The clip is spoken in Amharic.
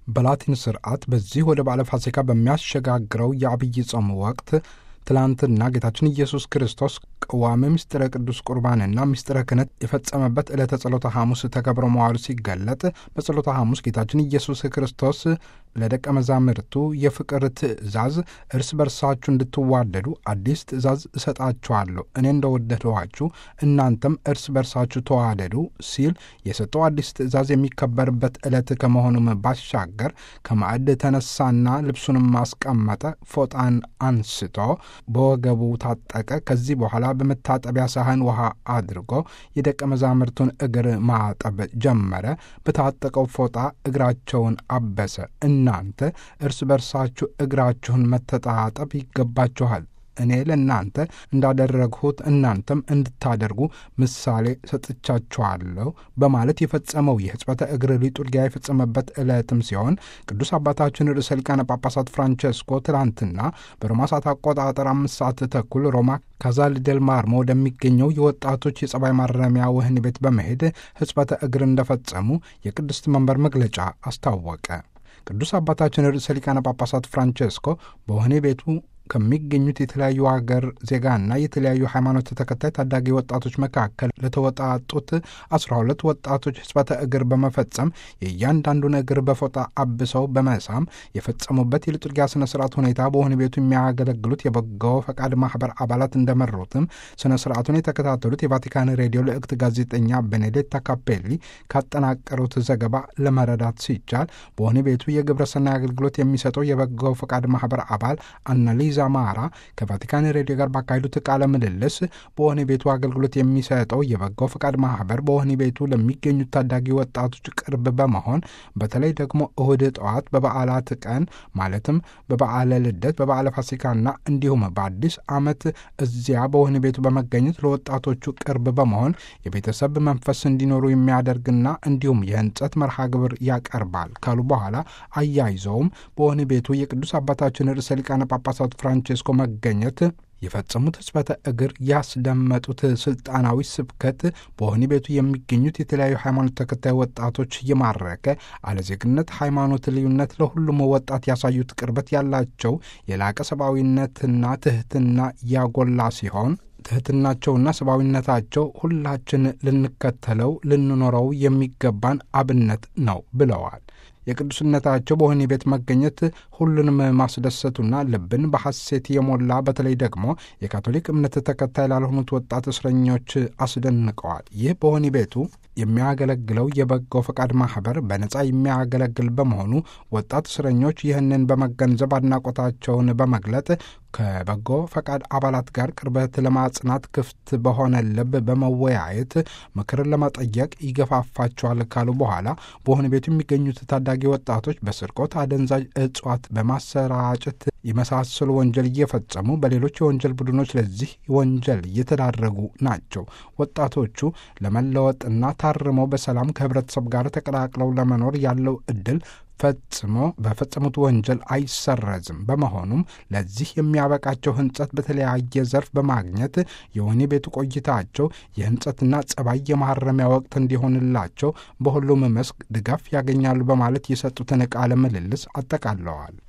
በላቲን ስርዓት በዚህ ወደ በዓለ ፋሲካ በሚያሸጋግረው የአብይ ጾም ወቅት ትላንትና ጌታችን ኢየሱስ ክርስቶስ ቅዋሜ ምስጢረ ቅዱስ ቁርባንና ምስጢረ ክህነት የፈጸመበት ዕለተ ጸሎተ ሐሙስ ተከብሮ መዋሉ ሲገለጥ በጸሎተ ሐሙስ ጌታችን ኢየሱስ ክርስቶስ ለደቀ መዛሙርቱ የፍቅር ትእዛዝ እርስ በርሳችሁ እንድትዋደዱ አዲስ ትእዛዝ እሰጣችኋለሁ፣ እኔ እንደወደድኋችሁ እናንተም እርስ በርሳችሁ ተዋደዱ ሲል የሰጠው አዲስ ትእዛዝ የሚከበርበት ዕለት ከመሆኑም ባሻገር ከማዕድ ተነሳና ልብሱንም ማስቀመጠ፣ ፎጣን አንስቶ በወገቡ ታጠቀ። ከዚህ በኋላ በመታጠቢያ ሳህን ውሃ አድርጎ የደቀ መዛሙርቱን እግር ማጠብ ጀመረ። በታጠቀው ፎጣ እግራቸውን አበሰ። እናንተ እርስ በርሳችሁ እግራችሁን መተጣጠብ ይገባችኋል እኔ ለእናንተ እንዳደረግሁት እናንተም እንድታደርጉ ምሳሌ ሰጥቻችኋለሁ በማለት የፈጸመው የሕጽበተ እግር ሊጡርጊያ የፈጸመበት ዕለትም ሲሆን ቅዱስ አባታችን ርዕሰ ሊቃነ ጳጳሳት ፍራንቸስኮ ትላንትና በሮማ ሰዓት አቆጣጠር አምስት ሰዓት ተኩል ሮማ ካዛል ደል ማርሞ ወደሚገኘው የወጣቶች የጸባይ ማረሚያ ወህኒ ቤት በመሄድ ሕጽበተ እግር እንደፈጸሙ የቅድስት መንበር መግለጫ አስታወቀ። ቅዱስ አባታችን ርዕሰ ሊቃነ ጳጳሳት ፍራንቸስኮ በወህኒ ቤቱ ከሚገኙት የተለያዩ ሀገር ዜጋና የተለያዩ ሃይማኖት ተከታይ ታዳጊ ወጣቶች መካከል ለተወጣጡት አስራ ሁለት ወጣቶች ሕጽበተ እግር በመፈጸም የእያንዳንዱን እግር በፎጣ አብሰው በመሳም የፈጸሙበት የሊጡርጊያ ስነ ስርዓት ሁኔታ በወህኒ ቤቱ የሚያገለግሉት የበጎ ፈቃድ ማህበር አባላት እንደመሩትም ስነ ስርዓቱን የተከታተሉት የቫቲካን ሬዲዮ ልዕክት ጋዜጠኛ ቤኔዴታ ካፔሊ ካጠናቀሩት ዘገባ ለመረዳት ሲቻል በወህኒ ቤቱ የግብረ ሰናይ አገልግሎት የሚሰጠው የበጎ ፈቃድ ማህበር አባል አናሊዛ ማራ ከቫቲካን ሬዲዮ ጋር ባካሄዱት ቃለ ምልልስ በወህኒ ቤቱ አገልግሎት የሚሰጠው የበጎ ፈቃድ ማህበር በወህኒ ቤቱ ለሚገኙት ታዳጊ ወጣቶች ቅርብ በመሆን በተለይ ደግሞ እሁድ ጠዋት በበዓላት ቀን ማለትም በበዓለ ልደት፣ በበዓለ ፋሲካና እንዲሁም በአዲስ ዓመት እዚያ በወህኒ ቤቱ በመገኘት ለወጣቶቹ ቅርብ በመሆን የቤተሰብ መንፈስ እንዲኖሩ የሚያደርግና እንዲሁም የህንጸት መርሃ ግብር ያቀርባል ካሉ በኋላ አያይዘውም በወህኒ ቤቱ የቅዱስ አባታችን ርዕሰ ሊቃነ ጳጳሳት ፍራንቼስኮ መገኘት የፈጸሙት ሕጽበተ እግር ያስደመጡት ስልጣናዊ ስብከት በወህኒ ቤቱ የሚገኙት የተለያዩ ሃይማኖት ተከታይ ወጣቶች እየማረከ አለዜግነት ሃይማኖት ልዩነት ለሁሉም ወጣት ያሳዩት ቅርበት ያላቸው የላቀ ሰብአዊነትና ትህትና ያጎላ ሲሆን ትህትናቸውና ሰብአዊነታቸው ሁላችን ልንከተለው ልንኖረው የሚገባን አብነት ነው ብለዋል። የቅዱስነታቸው በወህኒ ቤት መገኘት ሁሉንም ማስደሰቱና ልብን በሐሴት የሞላ በተለይ ደግሞ የካቶሊክ እምነት ተከታይ ላልሆኑት ወጣት እስረኞች አስደንቀዋል። ይህ በወህኒ ቤቱ የሚያገለግለው የበጎ ፈቃድ ማህበር በነጻ የሚያገለግል በመሆኑ ወጣት እስረኞች ይህንን በመገንዘብ አድናቆታቸውን በመግለጥ ከበጎ ፈቃድ አባላት ጋር ቅርበት ለማጽናት ክፍት በሆነ ልብ በመወያየት ምክርን ለመጠየቅ ይገፋፋቸዋል ካሉ በኋላ በወህኒ ቤቱ የሚገኙት ታዳጊ ወጣቶች በስርቆት፣ አደንዛዥ እጽዋት በማሰራጨት የመሳሰሉ ወንጀል እየፈጸሙ በሌሎች የወንጀል ቡድኖች ለዚህ ወንጀል እየተዳረጉ ናቸው። ወጣቶቹ ለመለወጥና ታርመው በሰላም ከህብረተሰብ ጋር ተቀላቅለው ለመኖር ያለው እድል ፈጽሞ በፈጸሙት ወንጀል አይሰረዝም። በመሆኑም ለዚህ የሚያበቃቸው ህንጸት በተለያየ ዘርፍ በማግኘት የወህኒ ቤቱ ቆይታቸው የህንጸትና ጸባይ የማረሚያ ወቅት እንዲሆንላቸው በሁሉም መስክ ድጋፍ ያገኛሉ በማለት የሰጡትን ቃለ ምልልስ አጠቃለዋል።